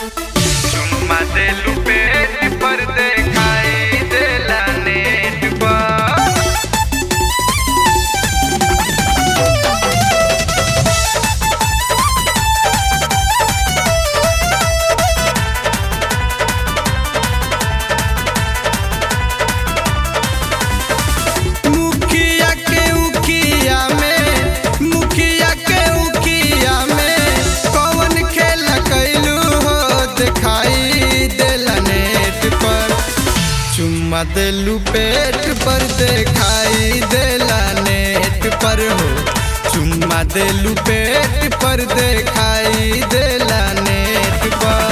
चुम्मा देलू पेट पर देखाई देला नेट पर मुखिया के उखिया में मुखिया के उखिया में कौन खेल कैलू हो दिखाई देला नेट पर चुम्मा देलू पेट पर दिखाई देला नेट पर हो चुम्मा देलू पेट पर दिखाई देला नेट पर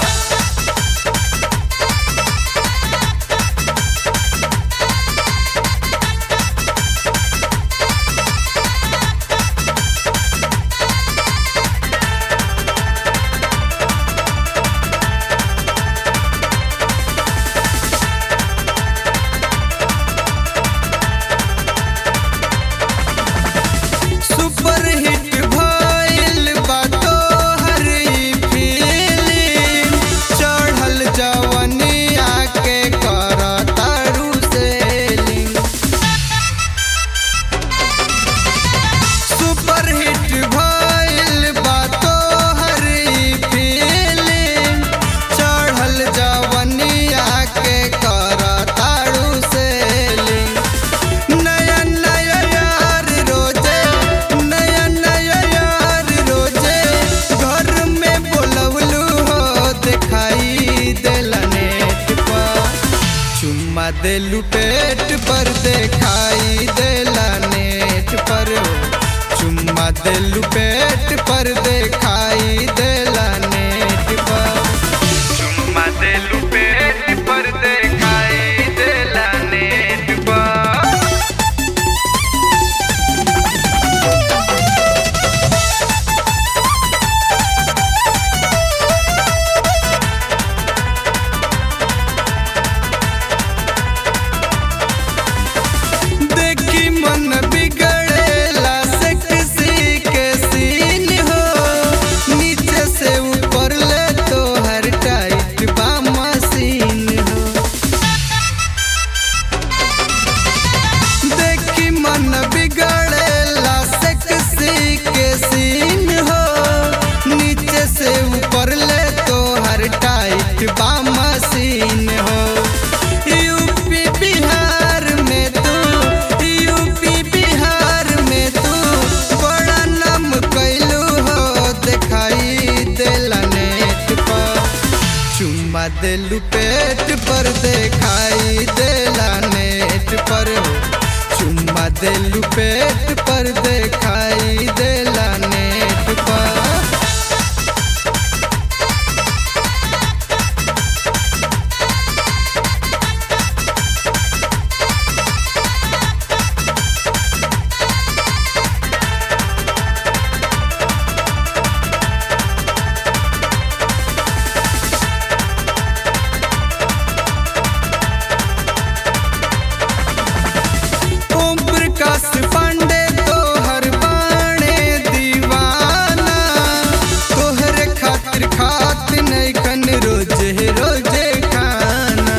सुपर हिट भइल बा तोहर ई फिल्म चढ़ल जवनिया के करतारू सेलिंग सुपर हिट भइल बा तोहर ई फिल्म चढ़ल जवनिया के करतारू सेलिंग नया नया यार रोजे नया नया यार रोजे घर में बोलवलू हो दिखाई देला नेट पर चुम्मा देलू पेट पर दिखाई देला नेट पर हो चुम्मा देलू पेट पर दिखाई देला नेट पर चुम्मा देलू पेट पर देखाई देला नेट पर देखी मन बिगड़ेला सेक्सी के सीन हो नीचे से ऊपर ले तो हर टाइट बा मशीन हो देखी मन बिगड़ेला सेक्सी के सीन हो नीचे से ऊपर ले तो हर टाइट बा मशीन हो यूपी बिहार में तू यूपी बिहार में तू बड़ा नाम कैलू हो दिखाई देला नेट पर चुम्मा देलू पेट पर दिखाई देला नेट पर हो चुम्मा देलू पेट पर दिखाई देला नेट पर ओम प्रकाश पांडे तोहर बाणे दीवाना तोहरे खातिर खात नहीं कन रोजे रोजे खाना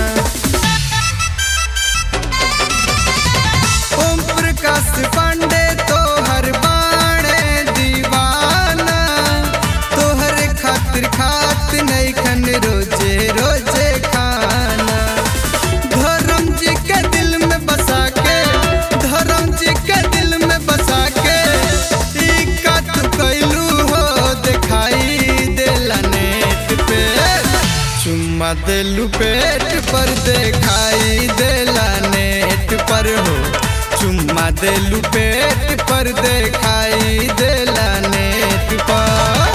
ओम प्रकाश पांडे तोहर बाणे दीवाना तोहरे खातिर खात नहीं कन रोजे रोजे खाना धर्म जी के दिल में बसा के धर्म जी के दिल में बसा के ई का तू कैलू हो दिखाई देला नेट पे चुम्मा देलू पेट पर दिखाई देला नेट पर हो चुम्मा देलू पेट पर दिखाई देला नेट पर